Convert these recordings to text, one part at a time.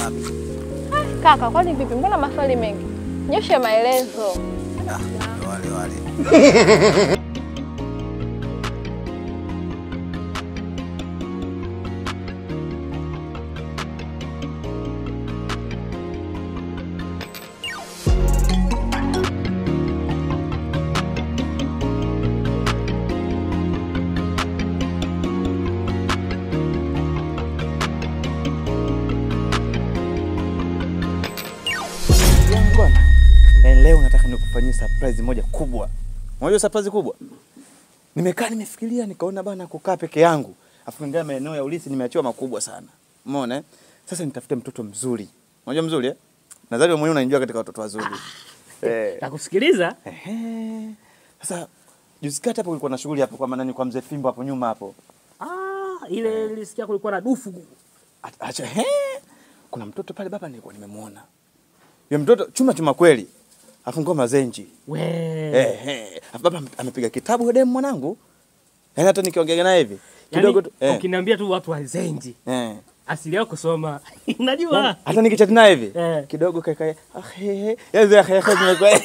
wapi? Kaka, kwani vipi? Mbona maswali mengi? Nyosha maelezo. Ah, wale wale. yangu bwana. Eh, leo nataka nikufanyie surprise moja kubwa. Unajua surprise kubwa? Nimekaa nimefikiria nikaona bana kukaa peke yangu. Afu ndio maeneo ya ulisi nimeachiwa makubwa sana. Umeona? eh? Sasa nitafute mtoto mzuri. Unajua mzuri eh? Nadhani wewe mwenyewe unanijua katika watoto wazuri. Eh. Nakusikiliza. Ehe. Sasa juzi kati hapo kulikuwa na shughuli hapo kwa maana ni kwa mzee Fimbo hapo nyuma hapo. Ah, ile nilisikia kulikuwa na dufu. At- Acha he. Kuna mtoto pale baba nilikuwa nimemuona. Yule mtoto chuma chuma kweli. Afu ngoma zenji. We. Eh, eh. Afu baba amepiga kitabu demu mwanangu. Yaani hata nikiongea naye hivi kidogo tu. Yaani, Eh. ukiniambia tu watu wazenji. Eh. Asili yao kusoma. Najua. Hata nikichati naye hivi Eh. kidogo kaka ah he he. Yaani he he zimekuwa.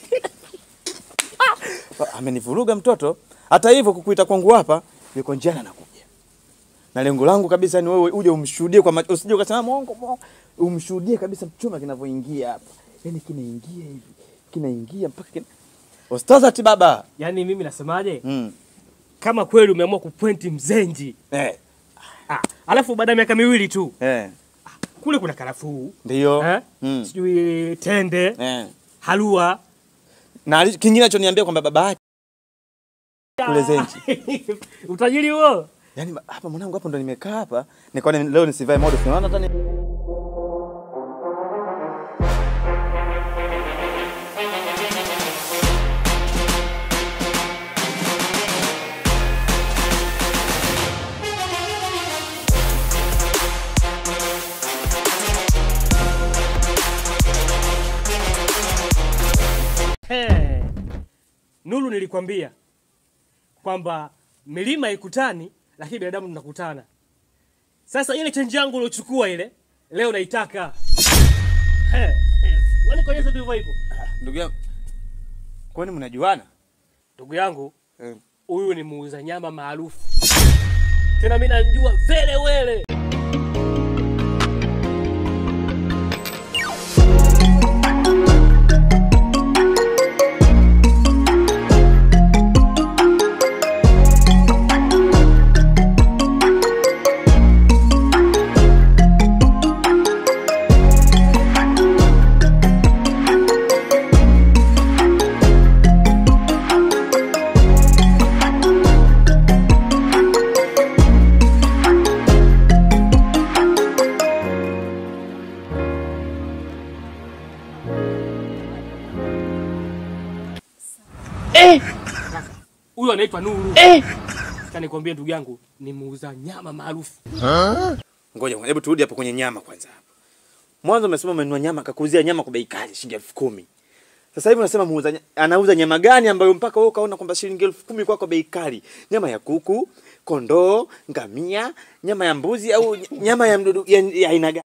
Amenivuruga mtoto. Hata hivyo kukuita kwangu hapa yuko njiani anakuja. Na lengo langu kabisa ni wewe uje umshuhudie kwa macho, usije ukasema mwongo mwongo. Umshuhudie kabisa chuma kinavyoingia hapa. Yaani kinaingia hivi. Kinaingia mpaka kina... Ostazati baba. Yaani mimi nasemaje? Mm. Kama kweli umeamua kupointi mzenji. Eh. Ah, alafu baada ya miaka miwili tu Eh. kule kuna karafuu. Ndio. Eh? Mm. Sijui tende, Eh. halua. Na ali- kingine achoniambia kwamba baba yake kule Zenji. Utajiri huo. Yaani ba- hapa mwanangu hapo ndo nimekaa hapa. Nikaona ni- leo nisivae modo unaona hata ni Hey. Nuru nilikwambia kwamba milima ikutani lakini binadamu tunakutana. Sasa ile chenji yangu uliochukua ile leo naitaka. Hey. Wani konyeza tu hivyo hivyo. ndugu yangu. Kwani mnajuana? Ndugu yangu Eh. huyu ni muuza nyama maarufu. Tena mimi najua vele wele. Huyu anaitwa Nuru. Eh. Nikwambie ndugu yangu ni muuza nyama maarufu. Ngoja hebu turudi hapo kwenye nyama kwanza hapo. Mwanzo umesema umenunua nyama akakuuzia nyama kwa bei kali shilingi elfu kumi. Sasa hivi unasema muuza nya- anauza nyama gani ambayo mpaka wewe ukaona kwamba shilingi elfu kumi kwako bei kali? Nyama ya kuku, kondoo, ngamia, nyama ya mbuzi au ny- nyama ya mdudu ya ya aina gani?